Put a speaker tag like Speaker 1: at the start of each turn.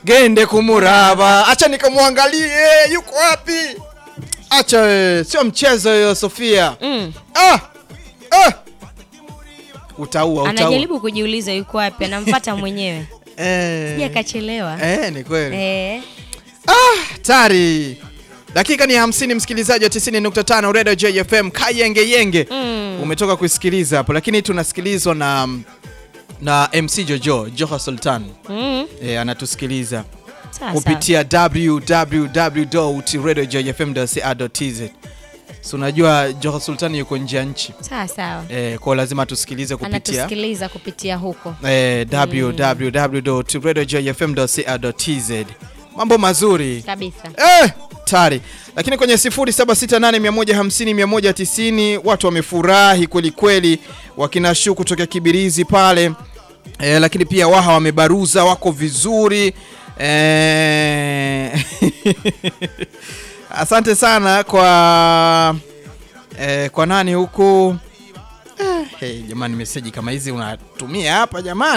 Speaker 1: gende kumuraba, acha nikamwangalie yuko wapi. Acha wewe, sio mchezo hiyo Sofia.
Speaker 2: Mm.
Speaker 1: Ah! Ah! Utaua, utaua.
Speaker 2: Anajaribu kujiuliza yuko wapi, anamfuata mwenyewe.
Speaker 1: Eh.
Speaker 2: Sija kachelewa.
Speaker 1: Eh, ni kweli.
Speaker 2: Eh.
Speaker 1: Tari. Dakika ni 50 msikilizaji wa 90.5 Radio JFM Kayenge Yenge.
Speaker 2: Mm.
Speaker 1: Umetoka kusikiliza hapo lakini tunasikilizwa na na MC Jojo, Joha Sultan.
Speaker 2: Mm.
Speaker 1: E, anatusikiliza
Speaker 2: Sawa sawa.
Speaker 1: kupitia www.radiojfm.co.tz. So unajua Joha Sultan yuko nje ya nchi.
Speaker 2: Sawa sawa.
Speaker 1: E, kwa lazima tusikilize kupitia
Speaker 2: Anatusikiliza kupitia huko.
Speaker 1: eh, www.radiojfm.co.tz. Mambo mazuri.
Speaker 2: Kabisa.
Speaker 1: Eh, tari. Lakini kwenye 0768150190 watu wamefurahi kweli kweli, wakina Shu kutoka Kibirizi pale eh, lakini pia Waha wamebaruza wako vizuri eh, asante sana kwa eh, kwa nani huku eh, hey, jamani, meseji kama hizi unatumia hapa jamani.